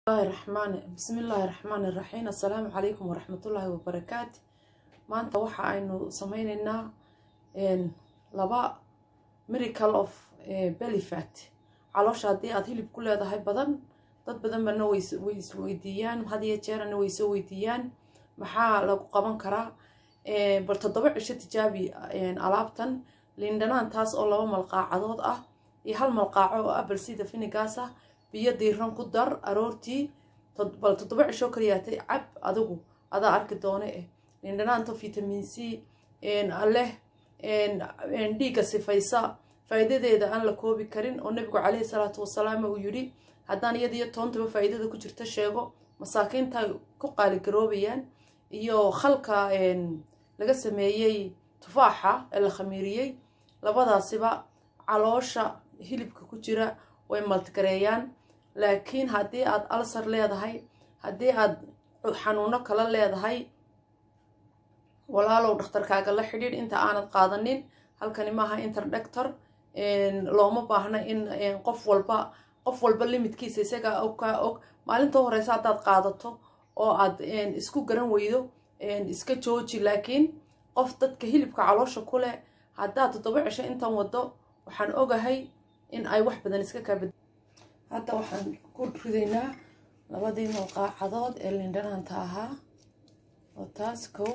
raxmaan bismillaahi raxmaani raxiim assalaamu calaykum waraxmatullaahi wabarakaatu maanta waxa aynu sameyneynaa laba miracle of bellyfat caloosha haddii aada hilib ku leedahay badan dad badan bana way isweydiiyaan had iyo jeerana way soo weydiiyaan maxaa lagu qaban karaa bal toddoba cisho tijaabi alaabtan liindhanaan taas oo laba malqaacadood ah iyo hal malqaaco oo apple sida finigaas ah biyo diiran ku dar aroortii bal toddoba cisho kaliyaatay cab adigu adaa arki doone eh liindhanaanta vitamin c leh dhiigga sifaysa faa'iidadeeda aan la koobi karin oo nabigu caleyhi salaatu wasalaam uu yidhi haddaan iyada iyo toontaba faa'iidada ku jirta sheego masaakiinta ku qaaligaroobayaan iyo khalka laga sameeyey tufaaxa ee la khamiiriyey labadaasiba caloosha hilibka ku jira way maltgareeyaan laakiin haddii aad alsar leedahay haddii aad xanuuno kala leedahay walaalow dhakhtarkaaga la xidhiidh inta aanad qaadanin halkani maaha interdector looma baahna in qof walba qof walba limitkiisa isagaa og kaa og maalinta horeysa haddaad qaadato oo aad isku garan weydo iska jooji laakiin qof dadka hilibka caloosha ku leh haddaad toddoba cisho intan wado waxaan ogahay in ay wax badan iska kaabad hadda waxaan ku ridaynaa labadii malqaacadood ee lindhanaanta ahaa oo taas kow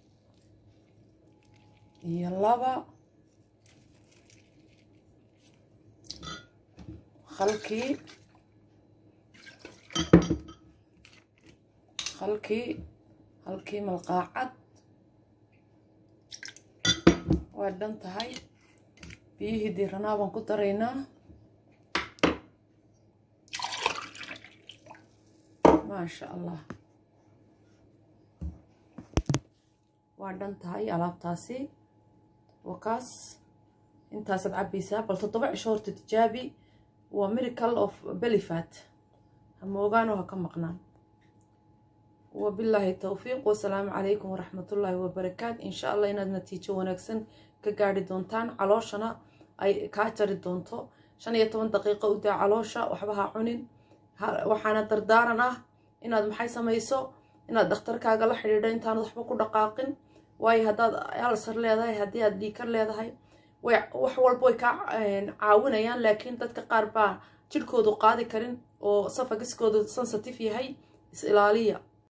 iyo laba halkii halkii halkii malqaacad waa dhan tahay biyihii diiranaa baan ku daraynaa maasha allah waa dhan tahay alaabtaasi wakaas intaasaad cabbaysaa bal toddoba cisho horta tijaabi waa miracle of bellyfat hama ogaano ha ka maqnaan wabilaahi towfiiq wasalaamu calaykum waraxmatullaahi wabarakaat insha allah inaad natiijo wanaagsan ka gaari doontaan calooshana ay kaa jari doonto shan iyo toban daqiiqo u daa caloosha waxba ha cunin waxaana dardaaran ah inaad maxay samayso inaad dhakhtarkaaga la xidhiidho intaanad waxba ku dhaqaaqin waayo haddaad alsar leedahay haddii aad dhiikar leedahay wax walba way kaa caawinayaan laakiin dadka qaar baa jidhkoodu qaadi karin oo safagiskoodu sensitive yahay is ilaaliya